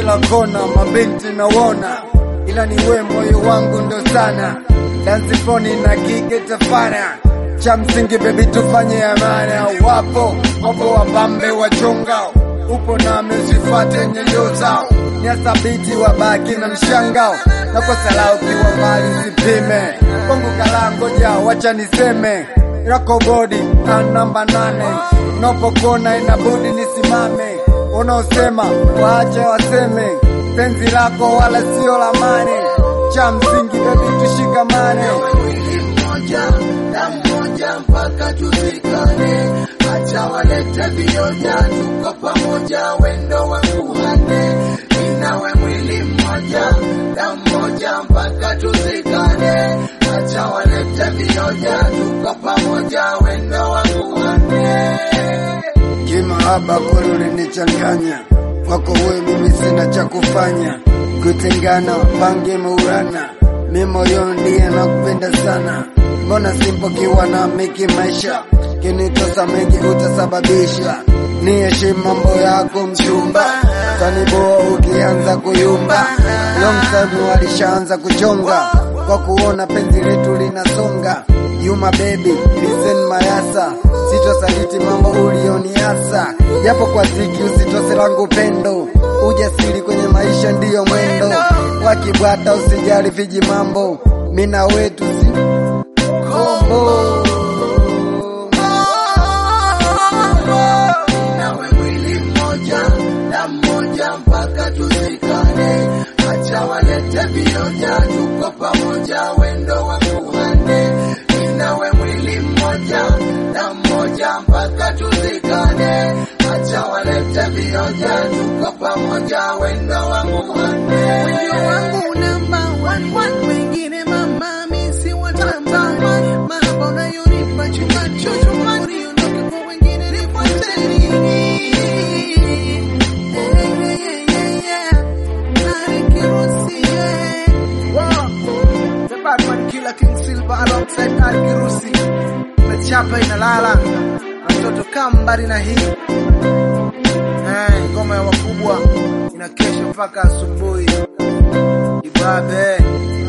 kila kona, mabinti nawona, ila ni we moyo wangu ndo sana, dansifoni na kike tafana cha msingi bebi, tufanye amana. Wapo wapo wapambe wachonga, upo na mesifate nyenyo zao, ni asabiti wabaki na mshangao, na kwa sala ukiwa mbali usipime kwangu kala, ngoja wacha niseme yako bodi na namba nane, unapokona inabudi nisimame, unaosema waache waseme, penzi lako wala sio la mane, cha msingi bebi, tushikamane moja na mmoja mpaka tuzikane, acha walete vioja, tuko pamoja, wendo wangu hane, ninawe mwili mmoja na mmoja mpaka tuzikane, acha walete vioja, tuko pamoja, wendo wangu hane. Kimahaba kweli ulinichanganya, kwako wewe mimi sina cha kufanya, kutengana pange maurana, mi moyo ndiye nakupenda sana, mbona simpokiwa na miki maisha, kinitosa mengi utasababisha, ni heshimu mambo yako mchumba, taniboa ukianza kuyumba, long time walishaanza kuchonga, kwa kuona penzi letu linasonga, Yuma baby, listen mayasa, sitosaliti mambo ulioniasa, japo kwa ziki usitose langu pendo, ujasiri kwenye maisha ndiyo mwendo, wakibwata usijali viji mambo, mina wetu si kombo. nawe mwili mmoja na mmoja mpaka tuzikane, acha walete vioja, tuko pamoja, wendo wangu hane, nawe mwili mmoja na mmoja mpaka tuzikane, acha walete vioja, tuko pamoja, wendo wangu hane. Moyo wangu namba one one, wengine mama mi si watamani, mahaba unayonipa chupa chupa, uniondoke kwa wengine nifuate nini? Eh, yeah, yeah, yeah. Nari Kirusi, yeah. Wow. The Batman Killer King Silver alongside Nari Kirusi. Mechapa inalala na mtoto kambari na hii Eh, ngoma ya wakubwa inakesha mpaka asubuhi. Ibabe